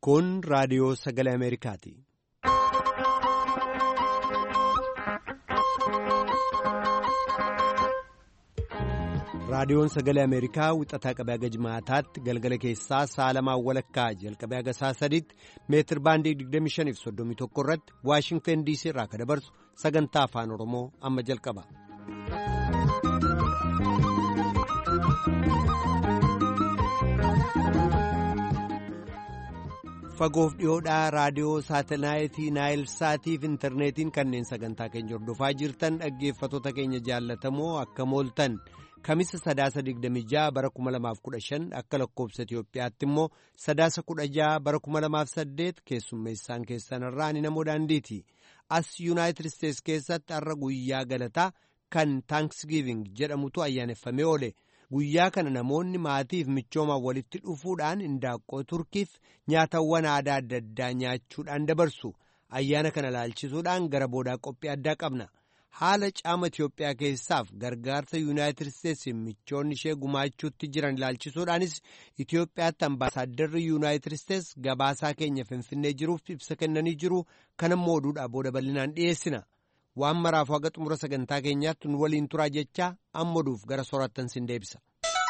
Kun raadiyoo sagalee Ameerikaati. Raadiyoon sagalee Ameerikaa wixataa qabee haga jimaataatti galgala keessaa sa'a lamaan walakkaa jalqabee haga sa'a sadiitti meetir baandii 25.31 irratti Waashingtan DC irraa kan dabarsu sagantaa afaan Oromoo amma jalqaba. Fagoof dhiyoodhaa raadiyoo saatalaayitii naayil saatiif intarneetiin kanneen sagantaa keenya hordofaa jirtan dhaggeeffattoota keenya jaallatamoo akka mooltan. Kamisa sadaasa 26 bara 2015 akka lakkoobsa Itoophiyaatti immoo sadaasa 16 bara 2008 keessummeessaan keessanirraa ani namoo daandiiti. As Yuunaayitid Isteets keessatti har'a guyyaa galataa kan Taankisgiiving jedhamutu ayyaaneffamee oole. Guyyaa kana namoonni maatiif michoomaan walitti dhufuudhaan indaaqqoo turkiif nyaatawwan aadaa adda addaa nyaachuudhaan dabarsu. Ayyaana kana laalchisuudhaan gara boodaa qophii addaa qabna. haala caama Itiyoophiyaa keessaaf gargaarsa yuunaayitid isteetsi michoonni ishee gumaachuutti jiran ilaalchisuudhaanis Itiyoophiyaatti ambaasaadarri yuunaayitid isteets gabaasaa keenya finfinnee jiruuf ibsa kennanii jiru kanammoo oduudhaa booda bal'inaan dhiyeessina waan maraaf haga xumura sagantaa keenyaatti nu waliin turaa jechaa amma oduuf gara soorattan sin deebisa.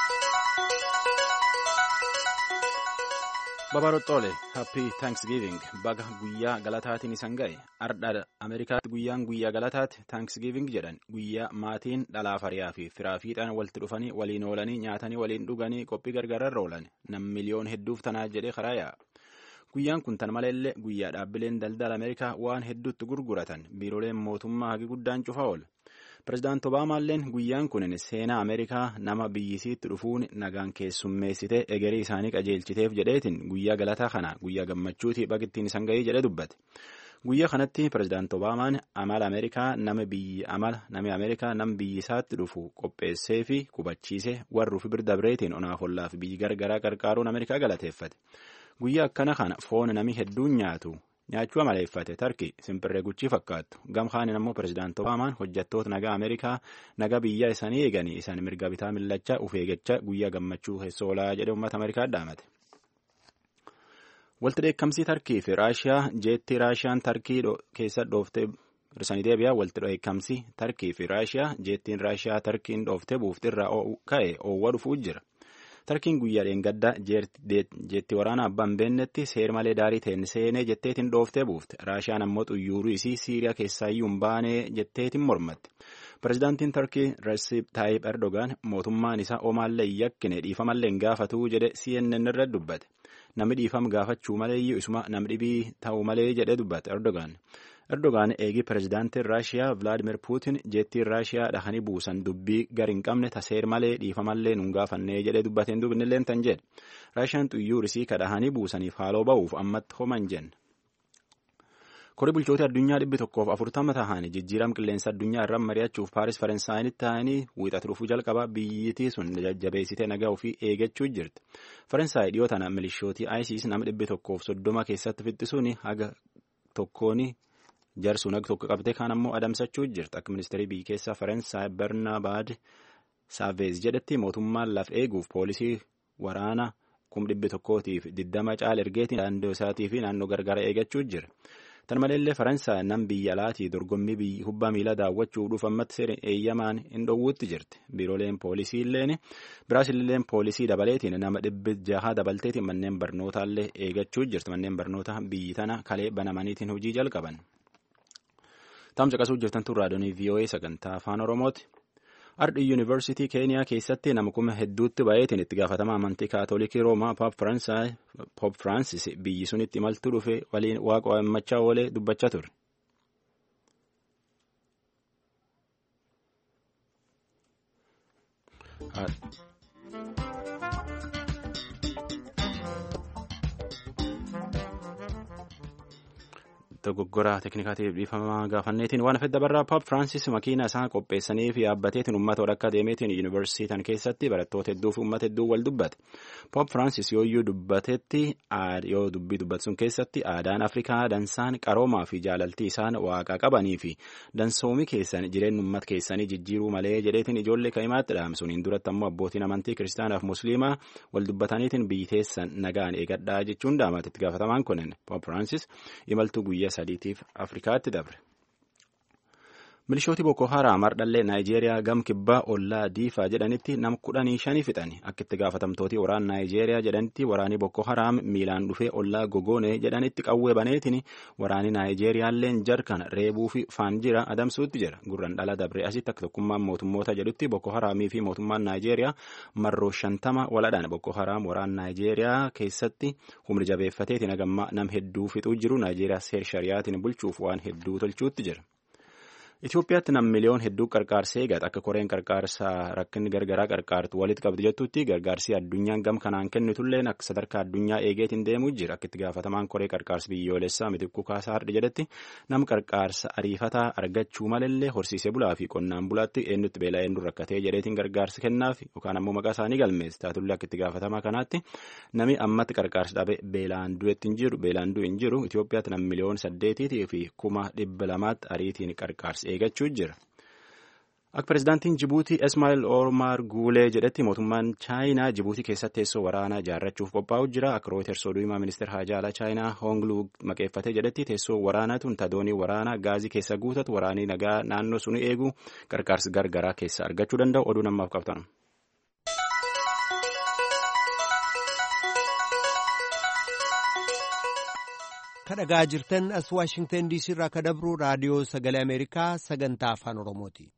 Babaroxxoole happy thanksgiving baga guyyaa galataatiin isan ga'e ardha ameerikaatti guyyaan guyyaa galataatti thanksgiving jedhan guyyaa maatiin dhalaaf hariyaa fi firaa fiixaan walitti dhufanii waliin oolanii nyaatanii waliin dhuganii qophii gargaararra oolan nam miliyoon hedduuf tanaa jedhee karaa yaa'a guyyaan kun tan maleellee guyyaa dhaabbileen daldala ameerikaa waan hedduutti gurguratan biiroleen mootummaa hagi guddaan cufa oola. Pireezidaanti Obaamaalleen guyyaan kun seenaa Ameerikaa nama biyyisiitti dhufuun nagaan keessummeessitee egerii isaanii qajeelchiteef jedheetiin guyyaa galataa kana guyyaa gammachuuti baqittiin isan ga'ee jedhe dubbate. Guyyaa kanatti Pireezidaanti Obaamaan amala Ameerikaa nama biyyi amala namni Ameerikaa nama biyyisaatti dhufu qopheessee fi qubachiise warruuf birda bireetiin onaaf ollaaf biyyi gargaraa qarqaaruun Ameerikaa galateeffate. Guyyaa akkana kana foon namni hedduun nyaatu. nyaachuu amaleeffate tarki simpirree guchii fakkaattu gamkaanin ammoo pireezidaanti obaamaan hojjettoota nagaa ameerikaa nagaa biyya isaanii eeganii isaan mirga bitaa millachaa uf eegachaa guyyaa gammachuu keessa oolaa jedhe uummata ameerikaa dhaamate. Walti dheekkamsii tarkii fi raashiyaa jeettii raashiyaan tarkii keessa dhooftee hirsanii deebi'aa walti dheekkamsii tarkii fi raashiyaa jeettiin raashiyaa tarkiin dhooftee buuftirraa ka'e oowwa dhufuu jira. tarkiin guyyaa dheengaddaa jeetti waraana abbaan beennetti seer malee daarii ta'een seenee jetteetiin dhooftee buufte raashiyaan ammoo xuyyooruu isii siiriyaa keessaayyuu hin baanee jetteetiin mormatte pireezidaantiin tarkii Recep Tayyip Erdogan mootummaan isaa omaallee hin yakkine dhiifamallee hin gaafatuu jedhe CNN irra dubbate namni dhiifama gaafachuu maleeyyuu isuma namni dhibii ta'uu malee jedhe dubbate Erdogan. Erdogaan eegii pireezidaantiin Raashiyaa Vilaadimir Puutin jeettiin Raashiyaa dhahanii buusan dubbii gar hin qabne taseer malee dhiifamallee nun gaafannee jedhee dubbateen dubbinillee tan jedhe. Raashiyaan xuyyuurisii kadhahanii buusaniif haaloo ba'uuf ammatti homan jenne. Korii bulchoota addunyaa dhibbi tokkoof afurtama tahanii jijjiirama qilleensa addunyaa irraa mari'achuuf Paaris Faransaayinitti tahanii wiixata dhufuu jalqaba biyyitii sun jajjabeessitee nagaa ofii eegachuu jirti. Faransaay dhiyoo tana milishootii ISIS nama dhibbi tokkoof soddoma keessatti fixxisuun haga tokkooni jarsuun akka tokko qabte kaan ammoo adamsachuu jirti akka ministeerii biyya keessaa faransaay bernabaad saaveez jedhetti mootummaan laf eeguuf poolisii waraana kum dhibbi tokkootiif diddama caala ergeetiin naannoo isaatii fi naannoo gargara eegachuu jira. Tan maleellee Faransaay nam biyya alaatii dorgommii kubbaa miilaa daawwachuu dhuufammatti seera eeyyamaan hin dhoowwuutti jirti. Biirooleen poolisii illeen Biraazilleen poolisii dabaleetiin nama dhibbi jaha dabalteetiin manneen barnootaallee eegachuu jirti. Manneen barnoota biyyi tana kalee banamaniitiin hojii jalqaban. Taam caqasuu jirtan tun raadiyoonii VOA sagantaa afaan Oromooti. Ardhi Yuunivarsiitii Keeniyaa keessatti nama kuma hedduutti baay'eetiin itti gaafatama amantii Kaatoolikii Roomaa Poop Firaansis biyyi sunitti imaltuu dhufe waliin waaqa waammachaa oolee dubbachaa ture. dogoggoraa teeknikaatiif dhiifamaa gaafanneetiin waan fedda barraa Pop Francis makiina isaa qopheessanii fi yaabbateetiin uummata odhakka deemeetiin yuunivarsiitii keessatti barattoota hedduu fi uummata hedduu wal dubbate. Pop Francis yooyyuu dubbatetti yoo dubbii dubbatu sun keessatti aadaan Afrikaa dansaan qaroomaa fi jaalaltii isaan waaqa qabanii fi dansoomii keessan jireenya uummata keessanii jijjiiruu malee jedheetiin ijoollee kaimaatti dhaamsuun duratti ammoo abbootiin amantii kiristaanaaf musliimaa wal dubbataniitiin biyyi nagaan eegadhaa jechuun daamate itti gaafatamaan kunin Pop Francis imaltuu guyyaa sadiitiif Afrikaatti dabre. Milishooti Boko Haram hardhallee Naayijeeriyaa gam kibbaa ollaa diifaa jedhanitti nam kudhanii shanii fixani. Akka itti gaafatamtooti waraana Naayijeeriyaa jedhanitti waraani Boko Haram miilaan dhufee ollaa gogoonee jedhanitti qawwee baneetiin waraani Naayijeeriyaalleen jarkan reebuu fi faan jira adamsuutti jira. Gurran dhala dabre asitti akka tokkummaan mootummoota jedhutti Boko Haramii fi mootummaan Naayijeeriyaa marroo shantama waladhaan Boko Haram waraana Naayijeeriyaa keessatti humni jabeeffateetiin hagammaa nam hedduu fixuu jiru Naayijeeriyaa seer shariyaatiin bulchuuf waan hedduu tolchuutti jira. Itoophiyaatti nam miliyoon hedduu qarqaarsee eegata akka koreen qarqaarsaa rakkinni gargaraa qarqaartu walitti qabdu jettutti gargaarsi addunyaan gam kanaan kennitulleen akka sadarkaa addunyaa eegeetiin deemuu jira akka itti gaafatamaan koree qarqaarsa biyyoolessaa mitikkuu kaasaa hardhi jedhetti nam qarqaarsa ariifataa argachuu malallee horsiisee bulaa fi qonnaan bulaatti eenyutti beelaa eenyu rakkatee jedheetiin gargaarsa kennaaf yookaan ammoo maqaa isaanii galmeesse taatullee akka itti gaafatamaa kanaatti nami ammatti qarqaarsa dhabe beelaan du'etti hin jiru beelaan du'e hin jiru Itoophiyaatti nam miliyoon saddeetiitii fi kuma dhibba lamaatti ariitiin qarqaarsa eegachuu jira. Akka pirezidaantiin Jibuutii Ismaa'il Omar Guulee jedhetti mootummaan Chaayinaa Jibuutii keessatti teessoo waraanaa ijaarrachuuf qophaa'u jira. Akka Rooyiters oduu himaa ministeera haajaalaa Chaayinaa Hoongluu maqeeffatee jedhetti teessoo waraanaa tun tadoonii waraanaa gaazii keessa guutatu waraanii nagaa naannoo sun eegu qarqaarsa gargaraa keessa argachuu danda'u oduu namaaf qabtan. kadhagaa jirtan as waashingtan diisii irraa ka dabru raadiyoo sagalee ameerikaa sagantaa afaan oromooti.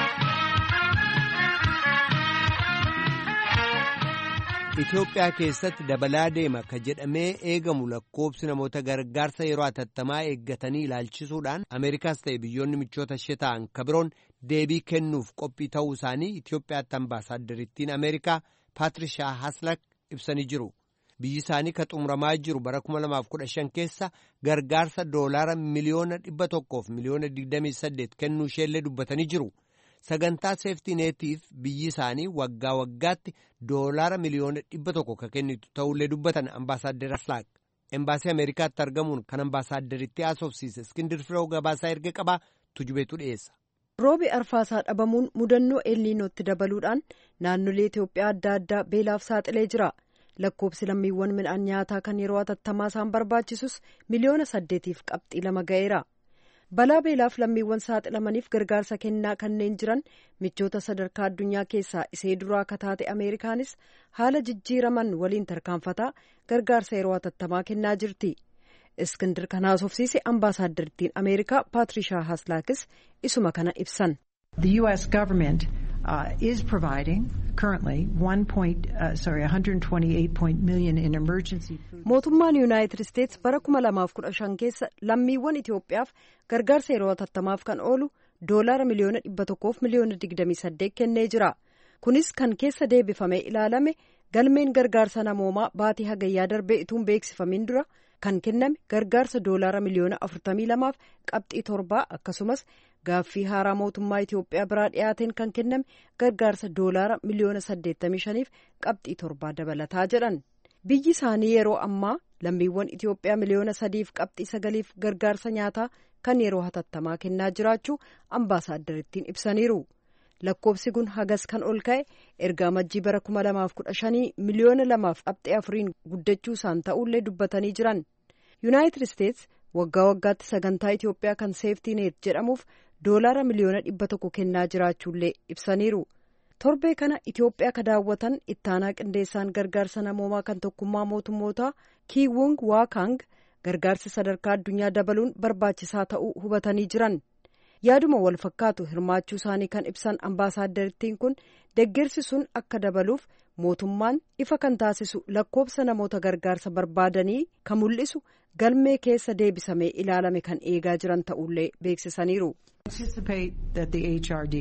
Itoophiyaa keessatti dabalaa deema ka jedhamee eegamu lakkoobsi namoota gargaarsa yeroo atattamaa eeggatanii ilaalchisuudhaan Ameerikaas ta'e biyyoonni michoota ishee ta'an ka biroon deebii kennuuf qophii ta'uu isaanii Itoophiyaatti ambaasaaddariittiin Ameerikaa Paatriishaa Haslak ibsanii jiru. biyyi isaanii ka xumuramaa jiru bara 2015 keessa gargaarsa doolaara miliyoona 100 miliyoona 28 kennuu isheellee dubbatanii jiru. Sagantaa seeftineetiif biyyi isaanii waggaa waggaatti doolaara miliyoona 100 ka kennitu ta'ullee dubbatan ambaasaaddar Aslaaq. Embaasii Ameerikaatti argamuun kan ambaasaaddaritti haasofsiise Iskindir Firoo gabaasaa erga qabaa tujubeetu dhiyeessa. Roobi arfaasaa dhabamuun mudannoo elniinootti dabaluudhaan naannolee Itoophiyaa adda addaa beelaaf saaxilee jira. lakkoobsi lammiiwwan midhaan nyaataa kan yeroo atattamaa isaan barbaachisus miliyoona saddeetiif qabxii lama ga'eera. balaa beelaaf lammiiwwan saaxilamaniif gargaarsa kennaa kanneen jiran michoota sadarkaa addunyaa keessaa isee duraa akka taate ameerikaanis haala jijjiiraman waliin tarkaanfataa gargaarsa yeroo atattamaa kennaa jirti. iskindir kan haasofsiise ambaasaaddariittiin ameerikaa paatrishaa haslaakis isuma kana ibsan. The U.S. government uh, is providing currently one point, uh, sorry, 128 million in emergency food. Mootummaan Yuunaayitid Isteets bara 2015 keessa lammiiwwan Itoophiyaaf gargaarsa yeroo atattamaaf kan oolu doolaara miliyoona 100 fi miliyoona 28 kennee jira. Kunis kan keessa deebifamee ilaalame galmeen gargaarsa namoomaa baatii hagayyaa darbee ituun beeksifamin dura kan kenname gargaarsa doolaara miliyoona 42 fi qabxii torbaa akkasumas gaaffii haaraa mootummaa Itoophiyaa biraa dhiyaateen kan kenname gargaarsa doolaara miliyoona 85 fi qabxii torbaa dabalataa jedhan. Biyyi isaanii yeroo ammaa lammiiwwan Itoophiyaa miliyoona sadiif qabxii sagaliif gargaarsa nyaataa kan yeroo hatattamaa kennaa jiraachuu ambaasaaddariittiin ibsaniiru. lakkoobsi kun hagas kan ol ka'e erga amajjii bara 2015 miliyoona lamaaf qabxee afuriin guddachuu isaan ta'ullee dubbatanii jiran yuunaayitid isteets waggaa waggaatti sagantaa itiyoophiyaa kan seeftiineet jedhamuuf doolaara miliyoona dhibba tokko kennaa jiraachuullee ibsaniiru torbee kana itiyoophiyaa ka daawwatan ittaanaa qindeessaan gargaarsa namoomaa kan tokkummaa mootummootaa kiiwung waakang gargaarsi sadarkaa addunyaa dabaluun barbaachisaa ta'uu hubatanii jiran. yaaduma wal fakkaatu hirmaachuu isaanii kan ibsan ambaasaaddariittiin kun deeggarsi sun akka dabaluuf mootummaan ifa kan taasisu lakkoobsa namoota gargaarsa barbaadanii kan mul'isu galmee keessa deebisamee ilaalame kan eegaa jiran ta'ullee beeksisaniiru. anticipate that the HRD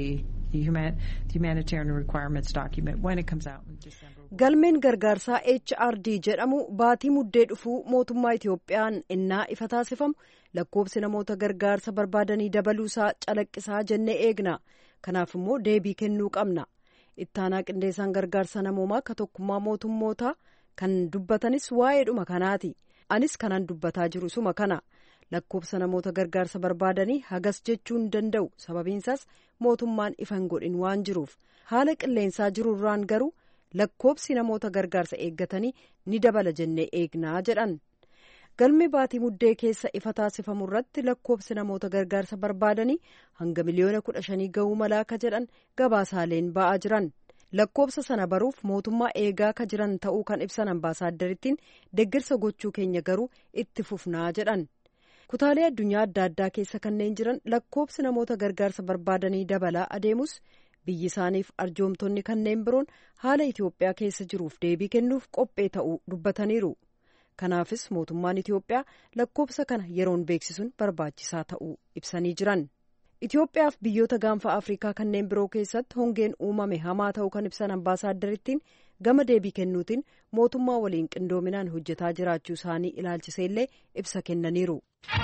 the, human, the humanitarian requirements document when it comes out in December. Galmeen gargaarsaa HRD jedhamu baatii muddee dhufuu mootummaa Itiyoophiyaan innaa ifa taasifamu lakkoobsi namoota gargaarsa barbaadanii dabaluusaa calaqqisaa jennee eegna. Kanaaf immoo deebii kennuu qabna. Ittaanaa qindeessaan gargaarsa namoomaa ka tokkummaa mootummootaa kan dubbatanis waa'eedhuma kanaati. Anis kanan dubbataa jiru suma kana. lakkoobsa namoota gargaarsa barbaadanii hagas jechuu hin danda'u sababiinsaas mootummaan ifa hin godhin waan jiruuf haala qilleensaa jirurraan garuu lakkoobsi namoota gargaarsa eeggatanii ni dabala jennee eegnaa jedhan galmi baatii muddee keessa ifa taasifamu irratti lakkoobsi namoota gargaarsa barbaadanii hanga miliyoona kudha shanii ga'uu malaa ka jedhan gabaasaaleen ba'aa jiran lakkoobsa sana baruuf mootummaa eegaa ka jiran ta'uu kan ibsan ambaasaaddariittiin deeggarsa gochuu keenya garuu itti fufnaa jedhan. kutaalee addunyaa adda addaa keessa kanneen jiran lakkoobsi namoota gargaarsa barbaadanii dabalaa adeemus biyyi isaaniif arjoomtonni kanneen biroon haala Itoophiyaa keessa jiruuf deebii kennuuf qophee ta'uu dubbataniiru. Kanaafis mootummaan Itoophiyaa lakkoobsa kana yeroon beeksisuun barbaachisaa ta'uu ibsanii jiran. Itoophiyaaf biyyoota gaanfa Afrikaa kanneen biroo keessatti hongeen uumame hamaa ta'uu kan ibsan ambaasaaddariittiin gama deebii kennuutiin mootummaa waliin qindoominaan hojjetaa jiraachuu isaanii ilaalchiseellee ibsa kennaniiru.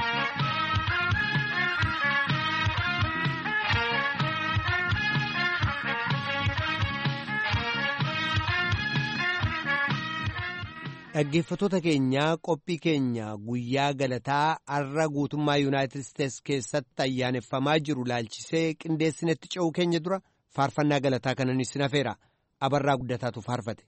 Dhaggeeffattoota keenyaa qophii keenya guyyaa galataa har'a guutummaa yuunaayitid isteets keessatti ayyaaneffamaa jiru laalchisee qindeessinetti ce'uu keenya dura faarfannaa galataa kanan isin hafeera abarraa guddataatu faarfate.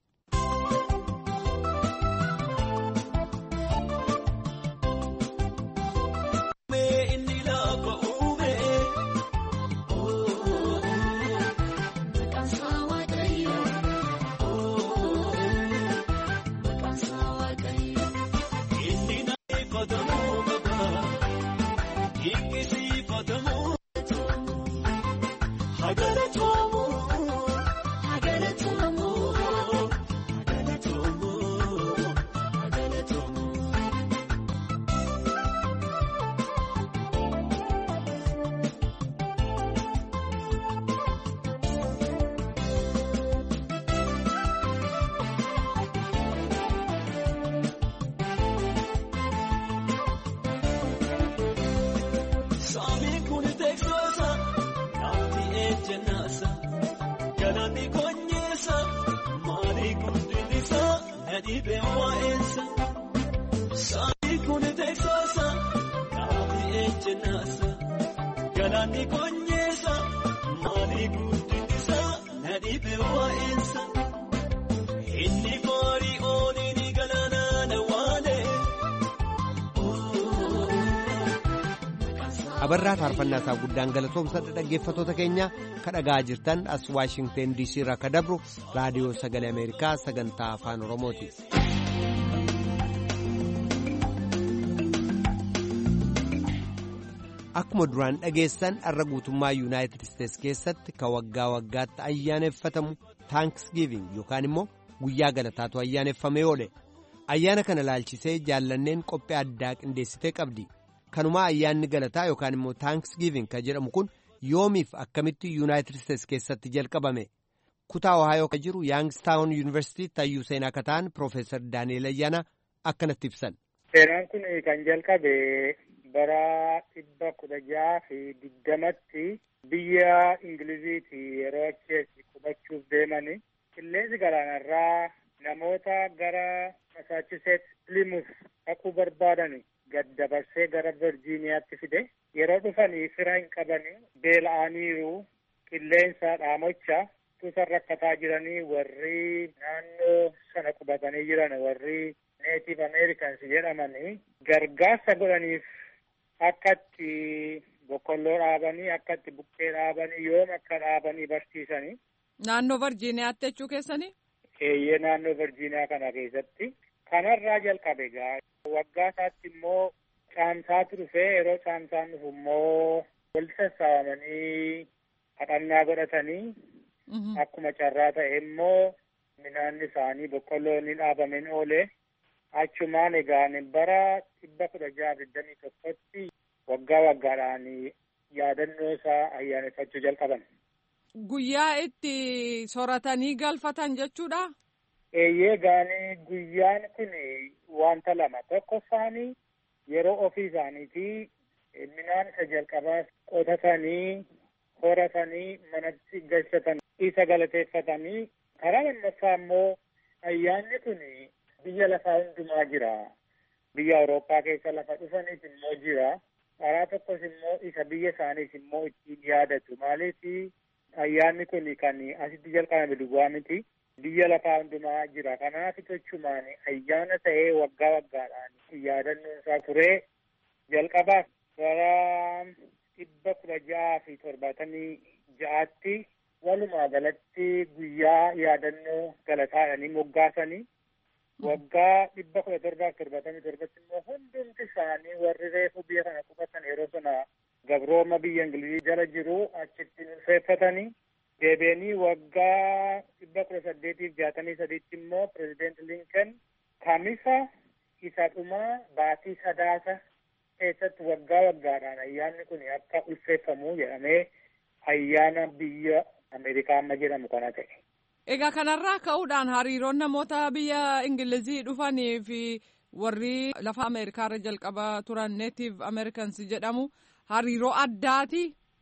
abarraa faarfannaa isaa guddaan galatoomsadha dhaggeeffattoota keenya kadhagaa jirtan as waashingten diisii irraa ka dabru raadiyoo sagalee ameerikaa sagantaa afaan oromooti. akkuma duraan dhageessan har'a guutummaa yuunaayitid isteets keessatti ka waggaa waggaatti ayyaaneffatamu taankisgiiving yookaan immoo guyyaa galataatu ayyaaneffamee oole ayyaana kana laalchisee jaallanneen qophii addaa qindeessitee qabdi. kanumaa ayyaanni galataa yookaan immoo taankisgiiving kan jedhamu kun yoomiif akkamitti yuunaayitid isteets keessatti jalqabame kutaa ohaayoo kan jiru yaangstaawun yuunivarsiitii tayyuu seenaa akka ta'an piroofeesar daani'eel ayyaana akkanatti ibsan. seenaan kun kan jalqabe bara dhibba kudha jaha fi digdamatti biyya ingiliziiti yeroo achi qubachuuf deemani qilleensi galaanarraa namoota gara masaachuseet pilimuuf dhaquu barbaadani. gad dabarsee gara virjiiniyaatti fide yeroo dhufanii fira hin qabani beela'aniiru qilleensa dhaamocha tuusan rakkataa jiranii warri naannoo sana qubatanii jiran warri neetiv ameerikans jedhamanii gargaarsa godhaniif akka itti boqqolloo dhaabanii akka itti buqqee dhaabanii yoom akka dhaabanii barsiisanii. Naannoo Virjiiniyaatti jechuu keessanii? Eeyyee naannoo Virjiiniyaa kana keessatti. Kanarraa jalqabe gaa waggaa isaatti immoo caamsaatu dhufee yeroo caamsaan dhufu immoo walitti sassaabamanii kadhannaa godhatanii akkuma carraa ta'e immoo midhaanni isaanii boqqolloo ni dhaabameen oole achumaan egaan bara dhibba kudha jaha digdamii tokkotti waggaa waggaadhaan yaadannoo isaa ayyaaneffachuu jalqaban. guyyaa itti soratanii galfatan jechuudha. Eeyyee gaanii guyyaan kun wanta lama tokko isaanii yeroo ofii isaaniitii midhaan isa jalqabaa qotatanii horatanii manatti galchatan isa galateeffatanii karaa lammaffaa immoo ayyaanni kun biyya lafaa hundumaa jira. Biyya Awurooppaa keessa lafa dhufaniif immoo jira. Karaa tokkos immoo isa biyya isaaniif immoo ittiin yaadatu. Maaliif ayyaanni kun kan asitti jalqabame duwwaa miti. Biyya lafaa hundumaa jira. Kanaaf jechumaan ayyaana ta'ee waggaa waggaadhaan yaadannoon isaa turee jalqabaaf bara dhibba kudha ja'aa fi torbaatamii ja'aatti walumaa galatti guyyaa yaadannoo galataadhanii moggaasanii waggaa dhibba kudha torbaaf torbaatamii torbatti immoo hundumti isaanii warri reefu biyya kana qubatan yeroo sana gabrooma biyya ingilizii jala jiru achitti ulfeeffatanii deebi'anii waggaa dhibba kudha saddeetiif jaatamii sadiitti immoo pirezideent linkan kamisa isa dhumaa baatii sadaasa keessatti waggaa waggaadhaan ayyaanni kun akka ulfeeffamu jedhamee ayyaana biyya Ameerikaa amma jedhamu kana ta'e. Egaa kanarraa ka'uudhaan hariiroon namoota biyya Ingilizii dhufanii fi warri lafa Ameerikaarra jalqaba turan neetiif Ameerikans jedhamu hariiroo addaati.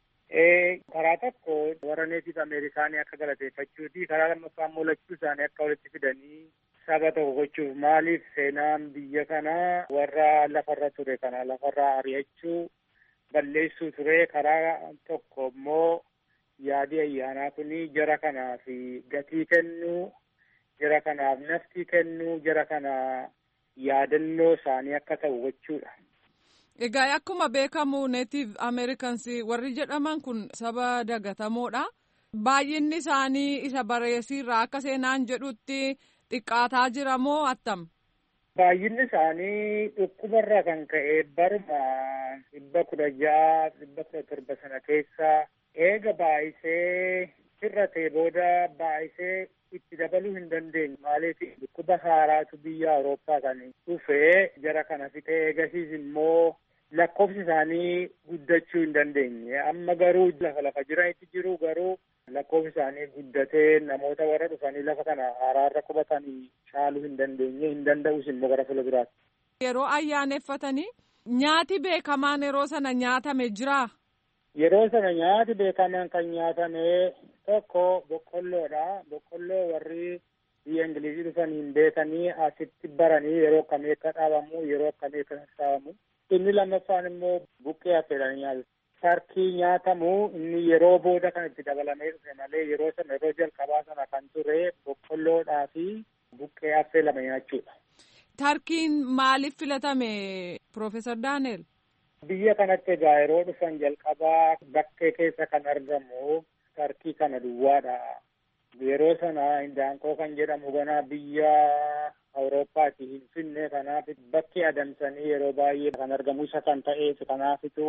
Karaa tokko warra neetiif Ameerikaanii akka galateeffachuuti karaa lammaffaa immoo lachuu isaanii akka walitti fidanii saba tokko gochuuf maaliif seenaan biyya kanaa warra lafarra ture kana lafarraa ari'achuu balleessuu ture karaa tokko immoo yaadi ayyaanaa kuni jara kanaaf gatii kennuu jara kanaaf naftii kennuu jara kana yaadannoo isaanii akka ta'u gochuudha. Egaa akkuma beekamu neetiif Ameerikans warri jedhaman kun saba dagatamoodha. Baay'inni isaanii isa bareesiirraa akka seenaan jedhutti xiqqaataa jira moo attam? Baay'inni isaanii dhukkubarraa kan ka'e baruma dhibba kudha ja'a dhibba kudha torba sana keessa eega baay'isee hir'atee booda baay'isee itti dabaluu hin dandeenye maaliif dhukkuba haaraatu biyya Awurooppaa kan dhufee jara kana fixee eegasiis immoo lakkoofsi isaanii guddachuu hin dandeenye amma garuu lafa lafa jiranitti jiru garuu lakkoofsi isaanii guddatee namoota warra dhufanii lafa kana haaraarra qubatanii caaluu hin dandeenye hin danda'us immoo gara fuulduraatti. Yeroo ayyaaneffatanii nyaati beekamaan yeroo sana nyaatame jira. Yeroo sana nyaati beekamaan kan nyaatame tokko boqqolloodha. Boqqolloo warri biyya Ingilizii dhufanii hin beekanii asitti baranii yeroo akkamii akka dhaabamu yeroo akkamii akka sassaabamu. Inni lammaffaan immoo buqqee affeelanii nyaatu. Tarkii nyaatamu inni yeroo booda kan itti dabalamee dhufe malee yeroo sana yeroo jalqabaa sana kan ture boqqolloodhaa fi buqqee affeelame nyaachuudha. Tarkiin maaliif filatame Profeesar Daaneel? Biyya kanatti egaa yeroo dhufan jalqabaa bakkee keessa kan argamu tarkii kana duwwaadha. Yeroo sana hindaanqoo kan jedhamu ganaa biyya Awurooppaati hin finne kanaaf bakki adamsanii yeroo baay'ee kan argamu isa kan ta'eef kanaafitu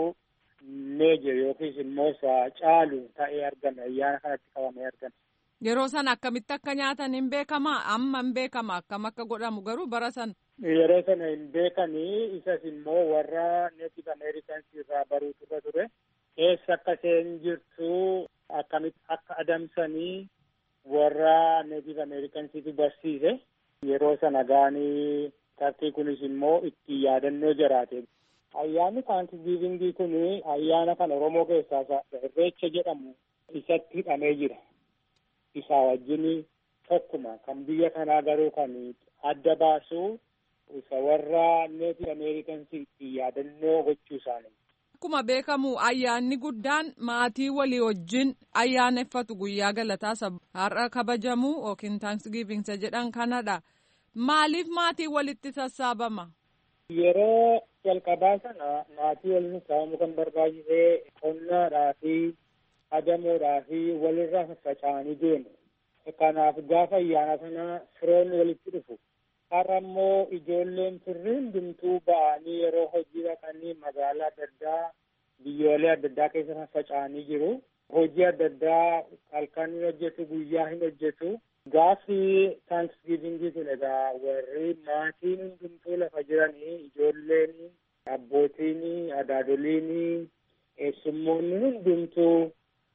meeje yookiis immoo isa caalu ta'ee argame ayyaana kanatti qabamee argame. Yeroo sana akkamitti akka nyaatan hin beekama amma hin beekama akkam akka godhamu garuu bara sana. Yeroo sana hin beekanii isas immoo warra neetif ameerikans irraa baruutu ture eessa akka isheen jirtu akkamitti akka adamsanii warra neetif ameerikansiitu barsiise yeroo sana gaanii tarkii kunis immoo itti yaadannoo jiraate. Ayyaanni taankisgiivingii kun ayyaana kan Oromoo keessaa irreecha jedhamu isatti hidhamee jira. Isaa wajjin tokkuma kan biyya kanaa garuu kan adda baasu isa warra neetif ameerikansii itti yaadannoo gochuu isaanii. Akkuma beekamu ayyaanni guddaan maatii walii wajjin ayyaaneffatu guyyaa galataa har'a kabajamu yookiin taankisgiivinsa jedhan kanadha. Maaliif maatii walitti sassaabama? Yeroo jalqabaa sana maatii waliin sassaabamu kan barbaachisee qonnaadhaa fi adamoodhaa fi walirraa faffaca'anii deemu. Kanaaf gaafa ayyaana sana firoonni walitti dhufu. Har'a immoo ijoolleen firri hundumtuu ba'anii yeroo hojii dhaqanii magaalaa adda addaa biyyoolee adda addaa keessa faffaca'anii jiru. Hojii adda addaa halkan hin hojjetu guyyaa hin hojjetu. Gaafi taankisgiivingii kun egaa warri maatiin hundumtuu lafa jiranii ijoolleen abbootiin adaadoliin eessummoonni hundumtuu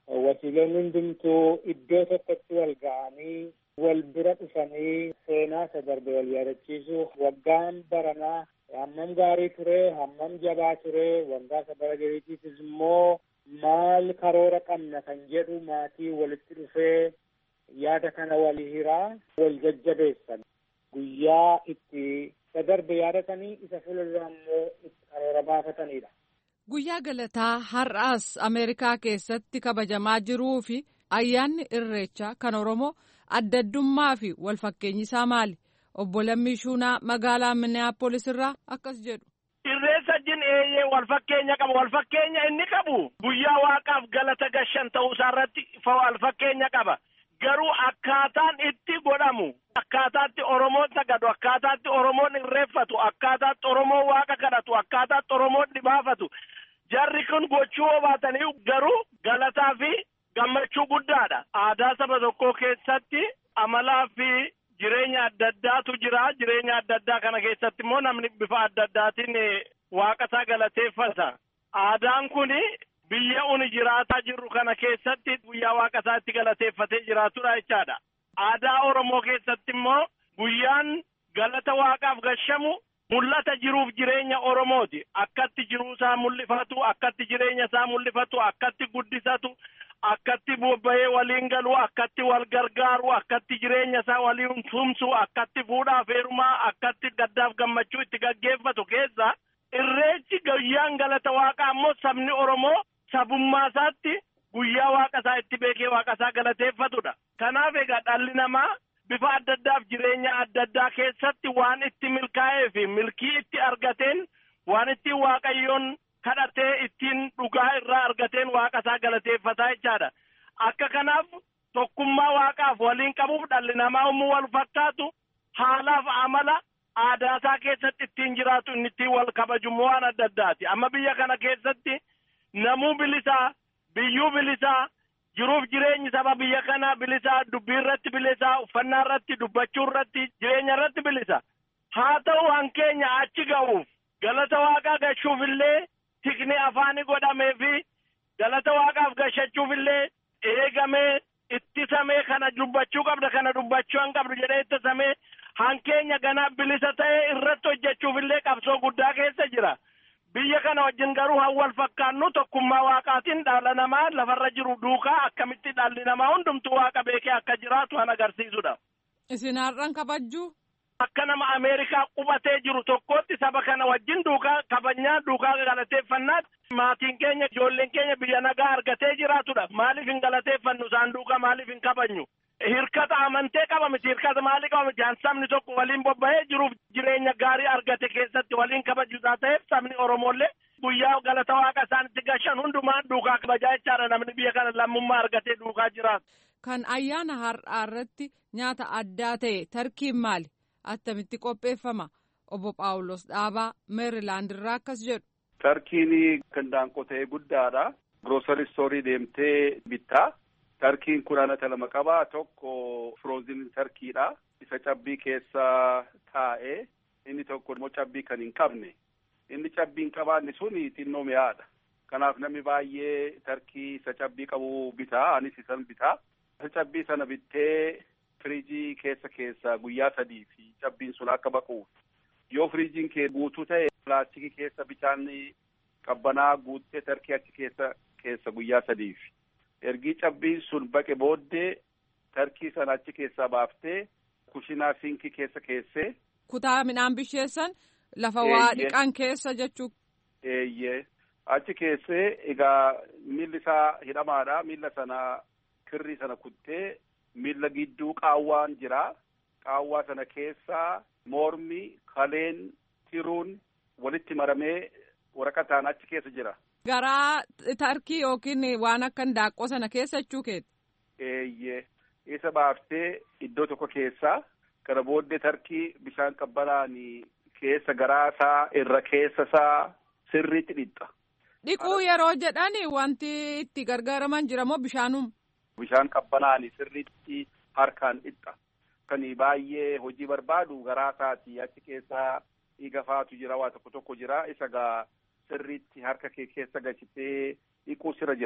wasiiloonni hundumtuu iddoo tokkotti wal ga'anii wal bira dhufanii seenaa isa darbe wal yaadachiisu waggaan baranaa hammam gaarii ture hammam jabaa ture waggaa isa bara gariitiifis immoo maal karoora qabna kan jedhu maatii walitti dhufee yaada kana wal hiraa wal jajjabeessan guyyaa itti isa darbe yaadatanii isa fuuldura immoo itti karoora baafatanidha. Guyyaa galataa har'aas Ameerikaa keessatti kabajamaa jiruu fi ayyaanni irreechaa kan Oromoo adda addummaa fi walfakkeenyi isaa maali? Obbo Lammii Shuunaa magaalaa Minneapolis irraa akkas jedhu. Irreessa jin eeyyee walfakkeenya qaba. Walfakkeenya inni qabu guyyaa waaqaaf galata gashan ta'uu isaarratti walfakkeenya qaba. Garuu akkaataan itti godhamu akkaataatti Oromoon sagadu akkaataatti Oromoon irreeffatu akkaataatti Oromoon waaqa kadhatu akkaataatti Oromoon dhibaafatu jarri kun gochuu baatanii garuu galataa fi gammachuu guddaadha. Aadaa saba tokkoo keessatti amalaa fi jireenya adda addaatu jira. Jireenya adda addaa kana keessatti immoo namni bifa adda addaatiin waaqasaa galateeffata. Aadaan kun biyya uni jiraataa jirru kana keessatti guyyaa waaqasaa itti galateeffatee jiraatudha jechaadha. Aadaa Oromoo keessatti immoo guyyaan galata waaqaaf gashamu mul'ata jiruuf jireenya Oromooti. Akkatti jiruu isaa mul'ifatu, akkatti jireenya isaa mul'ifatu, akkatti guddisatu, akkatti bobba'ee waliin galu, akkatti wal gargaaru, akkatti jireenya isaa waliin tumsu, akkatti fuudhaaf heerumaa, akkatti gaddaaf gammachuu itti gaggeeffatu keessa irreechi guyyaan galata waaqaa immoo sabni Oromoo sabummaa isaatti guyyaa waaqa isaa itti beekee waaqa isaa galateeffatudha. Kanaaf egaa dhalli namaa bifa adda addaaf jireenya adda addaa keessatti waan itti milkaa'ee fi milkii itti argateen waan ittiin waaqayyoon kadhatee ittiin dhugaa irraa argateen waaqa isaa galateeffataa jechaadha. Akka kanaaf tokkummaa waaqaaf waliin qabuuf dhalli namaa yommuu wal fakkaatu haalaaf amala aadaa isaa keessatti ittiin jiraatu inni ittiin wal kabaju waan adda addaati. Amma biyya kana keessatti namuu bilisaa biyyuu bilisaa jiruuf jireenyi saba biyya kanaa bilisaa dubbii irratti bilisaa uffannaa irratti dubbachuu irratti jireenya irratti bilisa haa ta'u hankeenya achi ga'uuf galata waaqaa gashuuf illee tikni afaanii godhamee fi galata waaqaaf gashachuuf illee eegamee ittisamee kana dubbachuu qabda kana dubbachuu hin qabdu jedhee ittisamee hankeenya ganaa bilisa ta'ee irratti hojjechuuf illee qabsoo guddaa keessa jira. biyya kana wajjin garuu han wal fakkaannu tokkummaa waaqaatiin dhala namaa lafarra jiru duukaa akkamitti dhalli namaa hundumtuu waaqa beekee akka jiraatu han agarsiisudha. Isin har'an kabajjuu? Akka nama Ameerikaa qubatee jiru tokkotti saba kana wajjin duukaa kabajnaa duukaa galateeffannaatti maatiin keenya ijoolleen keenya biyya nagaa argatee jiraatudha. Maaliif hin galateeffannu isaan duukaa maaliif hin kabajnu? Hirkata amantee qaba miti hirkata maalii qaba miti sabni tokko waliin bobba'ee jiruuf jireenya gaarii argate keessatti waliin kabajuusaa ta'eef sabni Oromoollee guyyaa galata waaqa isaanitti gashan hundumaan duukaa kabajaa jechaadha namni biyya kana lammummaa argatee duukaa jiraatu. Kan ayyaana har'aa irratti nyaata addaa ta'e tarkiin maali? Attamitti qopheeffama? Obbo Phaawulos Dhaabaa Meerilaand irraa akkas jedhu. Tarkiin kan daanqotee guddaadha. Grocery store deemtee bittaa. Tarkiin kun anata lama qaba. Tokko frozen tarkiidha. Isa cabbii keessa taa'ee inni tokko immoo cabbii kan hin qabne. Inni cabbii hin qabaanne sun xinnoo mi'aadha. Kanaaf namni baay'ee tarkii isa cabbii qabu bitaa. Anis isan bitaa. Isa cabbii sana bittee firiijii keessa keessa guyyaa sadii fi cabbiin sun akka baquuf. Yoo firiijiin kee guutuu ta'e pilaastikii keessa bishaan qabbanaa guuttee tarkii achi keessa keessa guyyaa sadiif. ergi cabbiin sun baqe booddee tarkii sana achi keessaa baaftee kushinaa sinkii keessa keessee. Kutaa midhaan bisheessan lafa waa dhiqan keessa jechuu. Eeyyee achi keessee egaa miilli isaa hidhamaadha miilla sana kirrii sana kuttee miilla gidduu qaawwaan jira qaawwaa sana keessaa mormi kaleen tiruun walitti maramee waraqataan achi keessa jira. Garaa tarkii yookiin waan akka daaqqoo sana keessa jechuu keeti. Eeyyee isa baaftee iddoo tokko keessaa kana booddee tarkii bishaan qabbanaan keessa garaa isaa irra keessa isaa sirriitti dhiqxa. Dhiquu yeroo jedhan wanti itti gargaaraman jira moo bishaanuma? Bishaan qabbanaan sirriitti harkaan dhiqxa. Kan baay'ee hojii barbaadu garaa isaati achi keessaa dhiiga faatu jira waa tokko tokko jira isa gaa. sirriitti harka kee keessa galchitee dhiquu sira jira.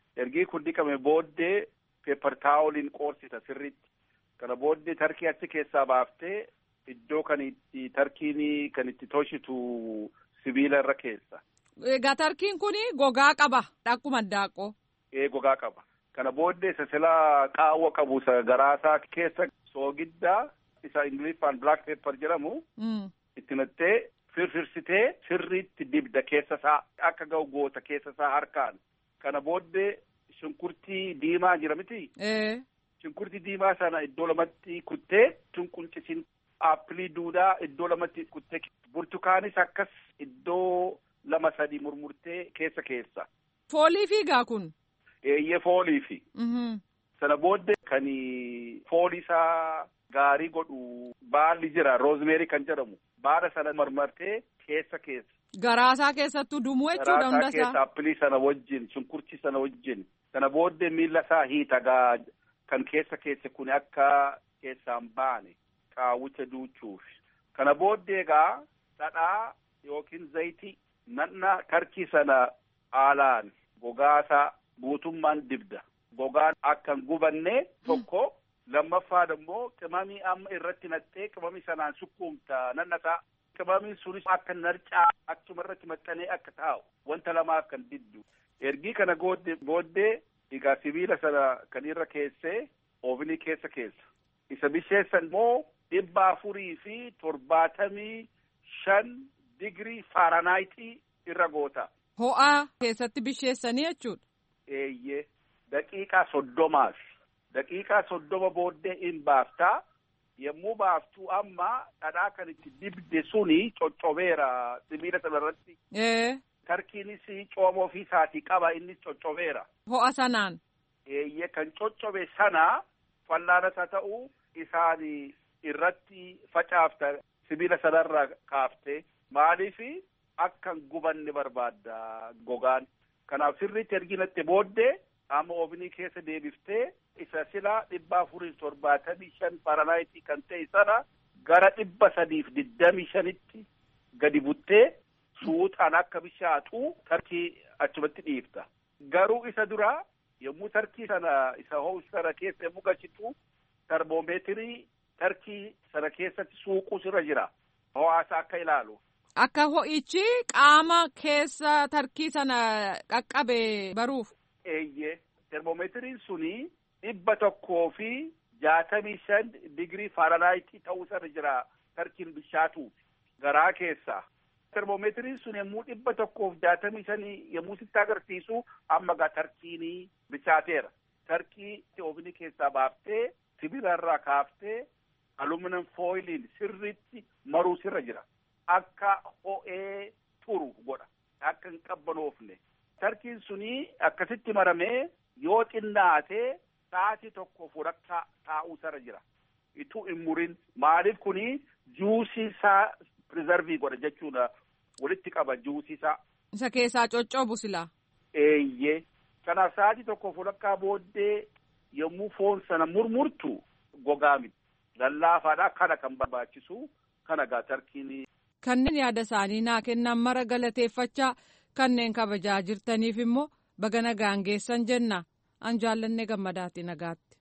ergii kun dhiqame booddee peepar taawoliin qoorsita sirriitti kana booddee tarkii achi keessaa baaftee iddoo kan itti tarkiin kan itti toshitu sibiila irra keessa. Egaa tarkiin kun gogaa qaba akkuma daaqqoo. Ee gogaa qaba. Kana booddee isa silaa qaawwa qabu isa garaasaa keessa soogiddaa isa ingiliffaan black pepper jedhamu. Itti nattee firfirsitee sirriitti dibda keessa isaa akka ga'u goota keessa isaa harkaan. Kana booddee shunkurtii diimaa jira miti. Shunkurtii diimaa sana iddoo lamatti kuttee shunqulchisiin aappilii duudaa iddoo lamatti kuttee burtukaanis akkas iddoo lama sadi murmurtee keessa keessa. Foolii fiigaa kun. Eeyyee foolii fi. Sana booddee kan foolii isaa gaarii godhu baalli jira roozmeerii kan jedhamu baala sana marmartee keessa keessa. Garaasaa keessattuu dumuu jechuudha hunda isaa. keessa aappilii sana wajjin shunkurtii sana wajjin sana booddee miila isaa hiitagaa kan keessa keessa kun akka keessaan baane qaawwicha duuchuuf. Kana booddee egaa dhadhaa yookiin zayitii nanna tarkii sana haalaan gogaasaa guutummaan dibda. Gogaan akka hin gubanne tokko lammaffaa immoo qimamii amma irratti nattee qimamii sanaan sukkuumta nannasaa. Qimamiin sunis akka narcaa achuma irratti maxxanee akka taa'u wanta lamaaf kan diddu. Ergii kana booddee egaa sibiila sana kan irra keessee oovnii keessa keessa. Isa bisheessan immoo dhibba afurii fi torbaatamii shan digirii faaranaaytii irra goota. Ho'aa keessatti bisheessanii jechuudha. Eeyyee daqiiqaa soddomaaf daqiiqaa soddoma booddee in baaftaa yommuu baaftuu amma dhadhaa kan itti dibde suni coccobeera sibiila sana irratti. Tarkiinis cooma ofii isaatii qaba innis coccobeera. Ho'a sanaan. Eeyyee kan coccobe sana fallaanas haa ta'u isaan irratti facaafta sibiila sanarra kaafte maaliif akka hin gubanne barbaadda gogaan. Kanaaf sirriitti erginatti booddee amma oofnii keessa deebiftee isa silaa dhibba afurii torbaatamii shan faranaayitii kan ta'e sana gara dhibba sadiif digdamii shanitti gadi buttee suutaan akka bishaatu tarkii achumatti dhiifta. Garuu isa duraa yommuu tarkii sana isa ho'u sana keessa yommuu galchitu termoomeetirii tarkii sana keessatti suuqus irra jira. Ho'aasa akka ilaalu. Akka ho'ichi qaama keessa tarkii sana qaqqabe baruuf. Eeyyee termoomeetiriin suni dhibba tokkoo fi jaatamii shan digirii faaranaaytii ta'uu sana jira tarkiin bishaatuuf garaa keessaa. Termoomeetiriin sun yommuu dhibba tokkoof jaatamii shanii yommuu sitti agarsiisu amma gaa tarkiinii bichaateera. Tarkii oofnii keessaa baaftee sibiila irraa kaaftee aluminum fooyiliin sirriitti maruu sirra jira. Akka ho'ee turu godha. Akka hin qabbanoofne. Tarkiin suni akkasitti maramee yoo xinnaatee sa'aatii tokko fudhakkaa taa'uu sarara jira. Ituu hin murin maaliif kuni juusii isaa prizarvii godha jechuudha. Walitti qaba juusii isaa. Isa keessaa coccoobu silaa. Eeyyee. Kanaaf sa'aatii tokko fudhakkaa booddee yommuu foon sana murmurtu gogaa miti. Lallaafaadhaa kana kan barbaachisu kana gaa tarkiin. Kanneen yaada isaanii naa kennan mara galateeffachaa kanneen kabajaa jirtaniif immoo baga nagaan geessan jenna an jaallanne gammadaati nagaatti.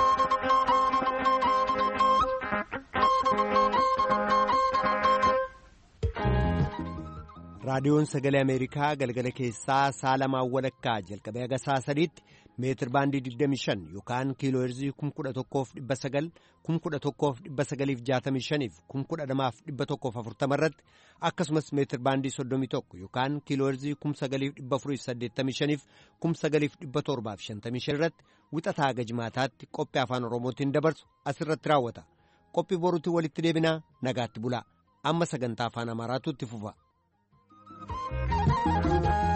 raadiyoon sagalee ameerikaa galgala keessaa saalamaa walakkaa jalqabee haga saa sadiitti meetir baandii 25 yookaan kiiloo heerzii 11,900 11,965 fi 12,140 irratti akkasumas meetir baandii 31 yookaan kiiloo heerzii 9,485 fi 9,755 irratti wixataa haga jimaataatti qophii afaan oromootiin dabarsu asirratti raawwata qophii boruutti walitti deebinaa nagaatti bulaa amma sagantaa afaan amaaraatu itti fufa. Thank you.